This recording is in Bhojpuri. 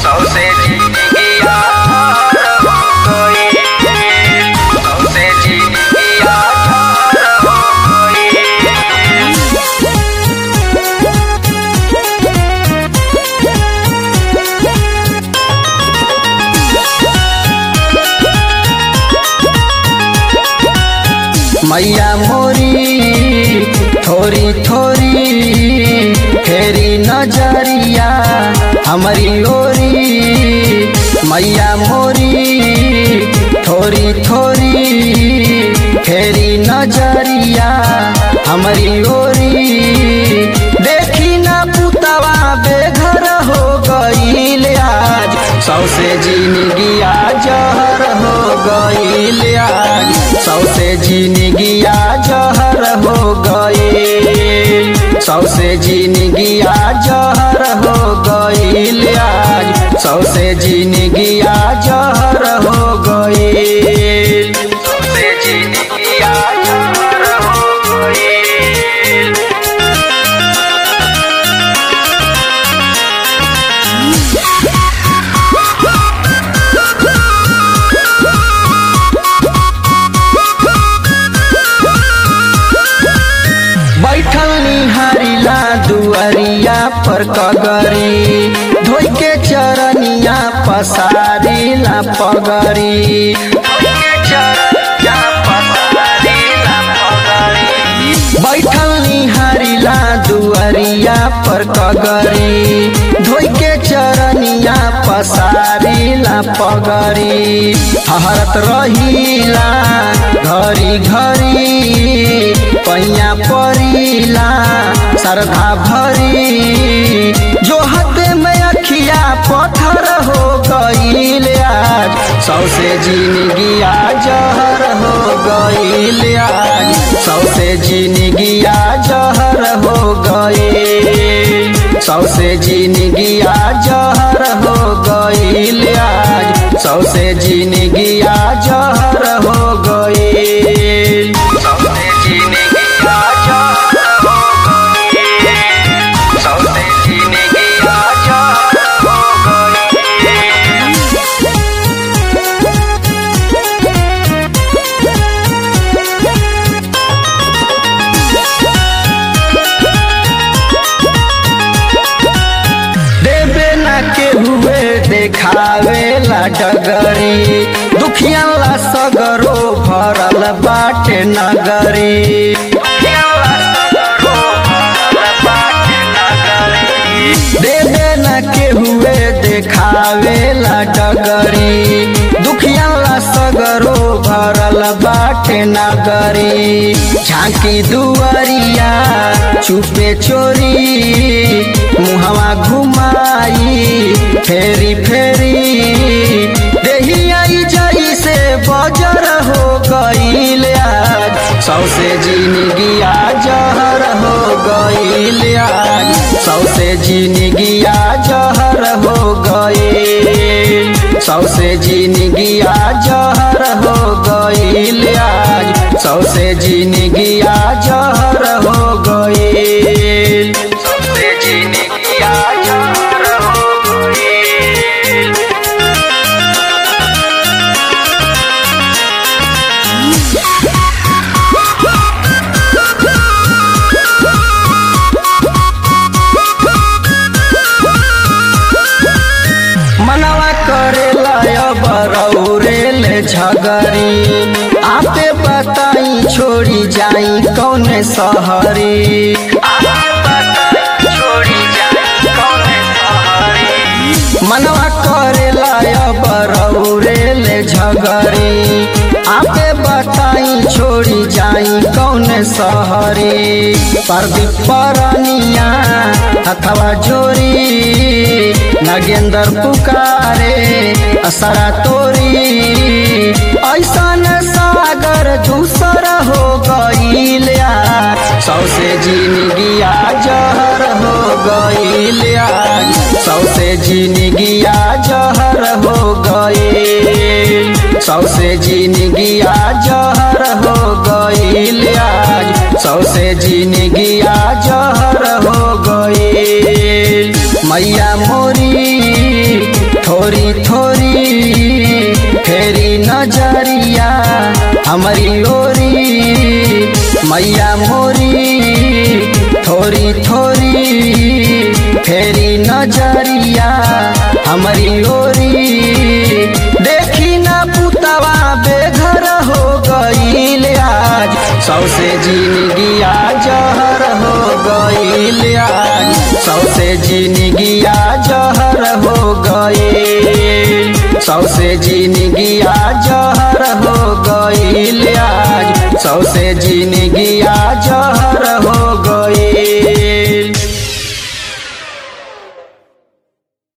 सौसे जिंदगिया हो गई सौसे जिंदगिया हो गई मैया मोरी थोरी थोरी फेरी नजरिया हमारी ओरी मैया मोरी थोरी थोरी फेरी नजरिया हमारी ओरी देखी ना पुतवा बेघर हो गईल आज सौसे जिंदगिया जहर हो गईल आज सौसे जिंदगिया जहर हो गईल सौसे जिंदगिया जहर हो गईल आज सौसे जिंदगिया जहर हो गईल सौसे जिंदगिया जहर हो गईल बैठल निहारिला दुआरिया पर कगरी धोई के चरनिया पसारिला पगरी बैठल निहारिला दुआरिया पर कगरी धोई के चरनिया पसारिला पगरी हरत रहिला घरी घरी पैया परिला श्रद्धा भरी जो हाथे में अखिया पत्थर हो गईल आज सौसे जिंदगिया जहर हो गईल आज सौसे जिंदगिया जहर हो गईल सौसे जिंदगिया जहर हो गईल आज सौसे जिंदगिया जहर हो गईल सौसे जिंदगिया जहर हो गईल सौसे जिंदगिया जहर हो गईल देवे ना के हुए देखावे ला डगरी दुखिया ला सगरो भरल बाटे नगरी देवे ना के हुए देखावे ला डगरी दुखिया ला सगरो भरल बाटे नगरी झांकी दुआरिया चुपे चोरी मुहवा घुमाई फेरी फेरी देही आई जाई से बजर हो गईल आज सौसे जिंदगिया जहर हो गईल आज सौसे जिंदगिया जहर हो गईल सौसे जिंदगिया जहर हो गईल आज सौसे जिंदगिया जहर हो गईल सौसे जिंदगिया जहर हो गईल मनवा करेला बरौरे ले झगरी आपे बताई छोड़ी जाई कौने सहरी मनवा करेला बरौरे ले झगरी आपे बताई छोड़ी जाई कौने सहरी परदीप परनिया अथवा जोरी नगेंद्र पुकारे असरा तोरी ऐसन सागर दूसर हो गईल आज सौसे जिंदगिया जहर हो गईल आज सौसे जिंदगिया जहर हो गईल सौसे जिंदगिया जहर हो गईल आज सौसे जिंदगिया जहर हो गईल मैया मोरी थोड़ी थोड़ी फेरी नजरिया हमारी ओरी मैया मोरी थोड़ी थोड़ी फेरी नजरिया हमारी ओरी देखी ना पुतवा बेघर हो गईल आज सौसे जिंदगिया जहर हो गईल आज सौसे जिंदगिया जहर हो गईल सौसे जिंदगिया जहर हो गईल आज सौसे जिंदगिया जहर